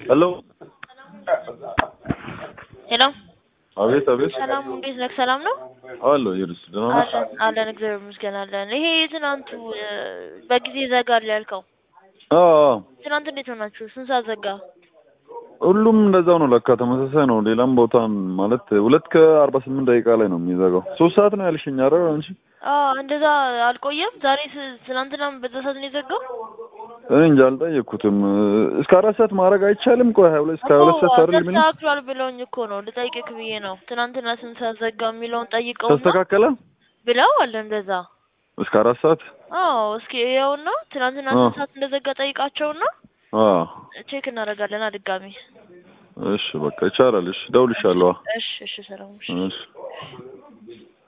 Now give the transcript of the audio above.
ሄሎ ሄሎ አቤት አቤት ሰላም፣ እንዴት ነህ? ሰላም ነው አሎ ይርስ ደህና ነሽ? አለን አለን፣ እግዚአብሔር ይመስገን አለን። ይሄ ትናንቱ እ፣ በጊዜ ዘጋል ያልከው አዎ አዎ። ትናንት እንዴት ሆናችሁ? ስንት ሰዓት ዘጋ? ሁሉም እንደዛው ነው ለካ ተመሳሳይ ነው። ሌላም ቦታ ማለት ሁለት ከአርባ ስምንት ደቂቃ ላይ ነው የሚዘጋው። ሶስት ሰዓት ነው ያልሽኝ አይደል አንቺ? አዎ እንደዛ አልቆየም። ዛሬ ስ- ትናንትናም በዛ ሰዓት ነው የዘጋው። እኔ እንጃ አልጠየቅኩትም። እስከ አራት ሰዓት ማድረግ አይቻልም? ቆይ ሀያ ሁለት እስከ ሀያ ሁለት ሰዓት አይደል ምን ተስተካክሏል ብለውኝ እኮ ነው ልጠይቅህ ብዬ ነው። ትናንትና ስንት ሰዓት ዘጋ የሚለውን ጠይቀውና ተስተካከለ? ብለው አለ እንደዛ። እስከ አራት ሰዓት አዎ እስኪ ይኸውና ትናንትና አዎ። ስንት ሰዓት እንደዘጋ ጠይቃቸውና አዎ። ቼክ እናደርጋለን ድጋሚ። እሺ በቃ ይቻላል። እሺ እደውልልሻለሁ። እሺ እሺ ሰላም እሺ። እሺ